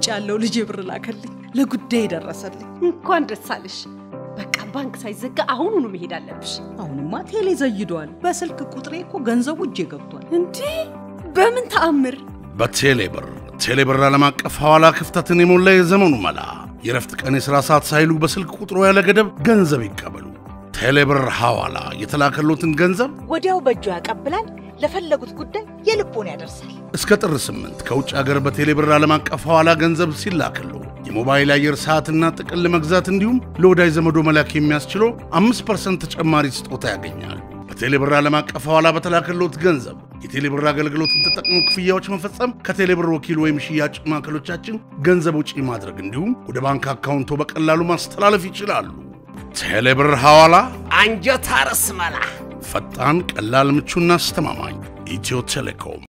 ያለው ልጄ ብር ላከልኝ። ለጉዳይ ደረሰልኝ። እንኳን ደስ አለሽ። በቃ ባንክ ሳይዘጋ አሁኑኑ መሄድ አለብሽ። አሁንማ ቴሌ ዘይዷል። በስልክ ቁጥሬ እኮ ገንዘቡ እጄ ገብቷል። እንዴ በምን ተአምር? በቴሌብር ቴሌብር ዓለም አቀፍ ሐዋላ ክፍተትን የሞላ የዘመኑ መላ። የረፍት ቀን የሥራ ሰዓት ሳይሉ በስልክ ቁጥሮ ያለ ገደብ ገንዘብ ይቀበሉ። ቴሌብር ሐዋላ የተላከሎትን ገንዘብ ወዲያው በእጁ ያቀብላል። ለፈለጉት ጉዳይ የልቦን ያደርሳል። እስከ ጥር ስምንት ከውጭ ሀገር በቴሌብር ዓለም አቀፍ ሐዋላ ገንዘብ ሲላክሉ የሞባይል አየር ሰዓትና ጥቅል መግዛት እንዲሁም ለወዳጅ ዘመዶ መላክ የሚያስችለው አምስት ፐርሰንት ተጨማሪ ስጦታ ያገኛል። በቴሌብር ዓለም አቀፍ ሐዋላ በተላከሎት ገንዘብ የቴሌብር አገልግሎትን ተጠቅሞ ክፍያዎች መፈጸም፣ ከቴሌብር ወኪል ወይም ሽያጭ ማዕከሎቻችን ገንዘብ ውጪ ማድረግ እንዲሁም ወደ ባንክ አካውንቶ በቀላሉ ማስተላለፍ ይችላሉ። ቴሌብር ሐዋላ አንጀት አርስ መላ ፈጣን፣ ቀላል፣ ምቹና አስተማማኝ ኢትዮ ቴሌኮም